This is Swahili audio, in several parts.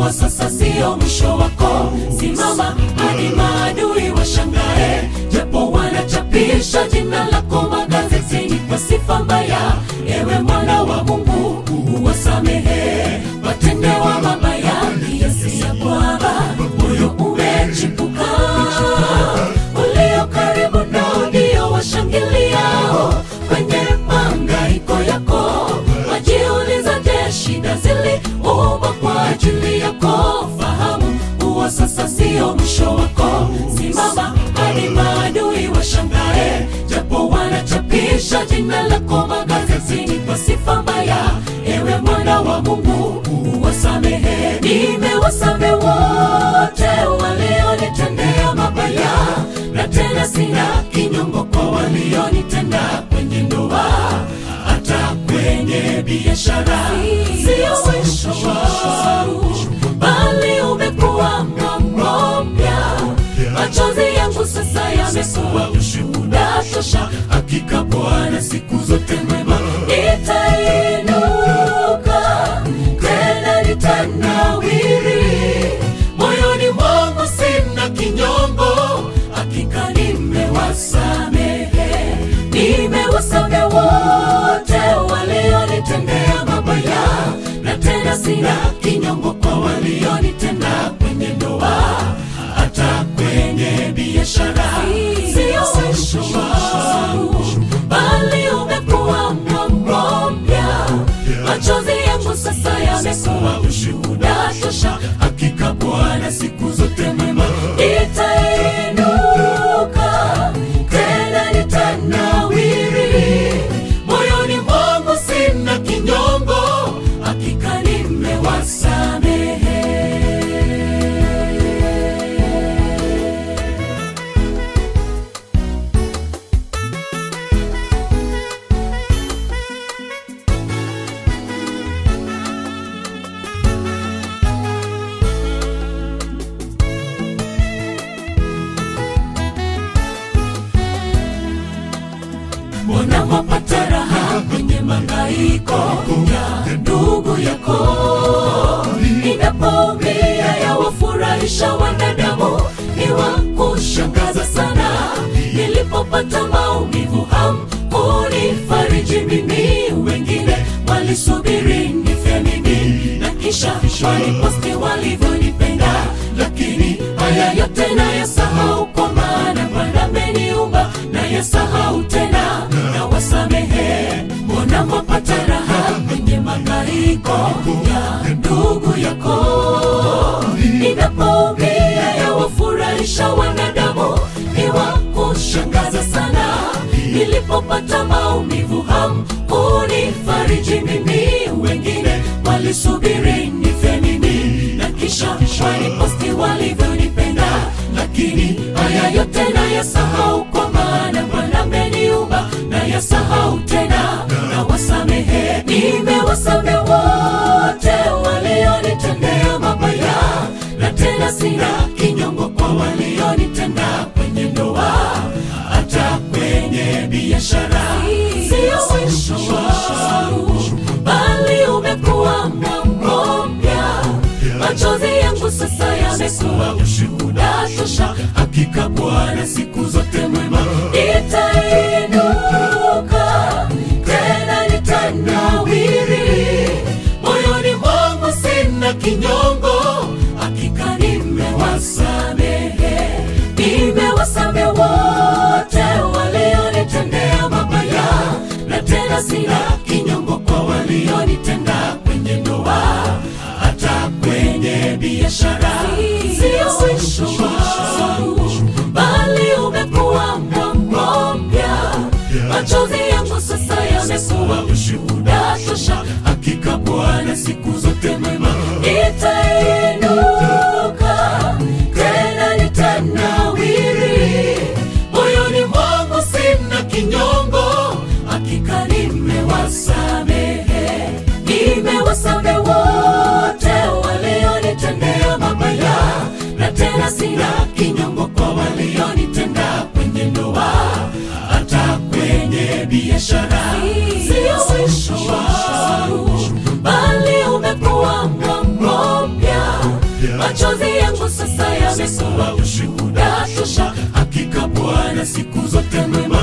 huo sasa sio mwisho wako. Simama hadi maadui washangae, japo wanachapisha jina lako magazetini kwa sifa mbaya. Ewe mwana wa Mungu, uwasamehe watendewa mabaya, kiasi ya kwamba moyo umechipuka. Ulio karibu nao ndio washangiliao kwenye mangaiko yako, wajiuliza, je, shida ziliumbwa kwa ajili yako? Fahamu huo sasa sio mwisho wako. Simama hadi maadui washangae, japo wanachapisha jina lako magazetini kwa sifa mbaya. Ewe mwana wa Mungu, uwasamehe. Nimewasamehe wote walionitendea mabaya, na tena sina kinyongo kwa walionitenda kwenye ndoa, hata kwenye biashara. Sio mwisho wangu, bali umekuwa mambo mpya. Machozi yangu sasa yamekuwa ushuhuda tosha. Hakika Bwana siku zote mwema, nitainuka tena nitanawiri. Moyoni mwangu sina kinyongo, hakika nimewasamehe. Nimewasamehe wote walionitendea mabaya, na tena sina kinyongo kwa walionitenda kwenye ndoa, hata kwenye biashara. Sio mwisho wangu, bali umekuwa mambo mpya. Machozi yangu sasa yamekuwa ushuhuda tosha. Hakika Bwana siku zote mwema, nitainuka tena nitanawiri. Moyoni mwangu sina kinyongo, hakika nimewasamehe. Mbona wapata raha kwenye mangaiko ya ndugu yako? Inapoumia yawafurahisha wanadamu, ni wa kushangaza sana. Nilipopata maumivu hamkunifariji mimi, wengine walisubiri nife mimi, na kisha waliposti walivyonipenda, lakini haya yote nayasahau, kwa maana Bwana ameniumba nayasahau tena na wasamehe. Mbona mwapata raha kwenye mangaiko ya ndugu yako? Inapoumia yawafurahisha wanadamu, ni wa kushangaza sana. Nilipopata maumivu hamkunifariji mimi, wengine walisubiri nife mimi, na kisha waliposti walivyonipenda, lakini haya yote nayasahau, kwa maana Bwana ameniumba nayasahau tena na wasamehe. Nimewasamehe wote walionitendea mabaya, na tena sina kinyongo kwa walionitenda kwenye ndoa, hata kwenye biashara. Sio mwisho wangu, bali umekuwa mambo mpya. Machozi yangu sasa yamekuwa ushuhuda tosha. Hakika Bwana siku zote mwema, nitainuka tena nitanawiri. Moyoni mwangu sina kinyongo, hakika nimewasamehe. Nimewasamehe wote walionitendea mabaya, na tena sina kinyongo kwa walionitenda kwenye ndoa, hata kwenye biashara. Sio mwisho wangu, bali umekuwa mambo mpya. Machozi yangu sasa yamekuwa ushuhuda tosha. Hakika Bwana siku zote mwema, nitainuka tena nitanawiri. Moyoni mwangu sina kinyongo, hakika nimewasamehe. Nimewasamehe wote walionitendea mabaya, na tena sina kinyongo kwa walionitenda kwenye ndoa, hata kwenye biashara. Sio mwisho wangu, bali ume machozi yangu sasa yamekuwa ushuhuda tosha. Hakika Bwana siku zote mwema,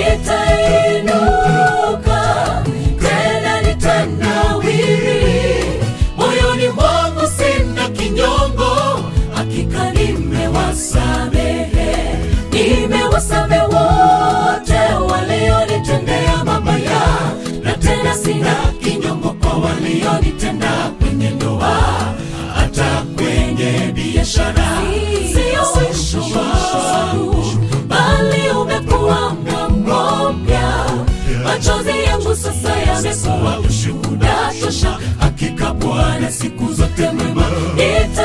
nitainuka tena nitanawiri, moyoni mwangu sina kinyongo, hakika nimewasamehe, nimewasamehe wote walionitendea mabaya, na tena sina kinyongo kwa walionitenda kwenye ndoa, hata kwenye biashara. Sio mwisho wangu, bali umekuwa mwamko mpya. Machozi yangu sasa yamekuwa ushuhuda tosha. Hakika Bwana siku zote mwema, nita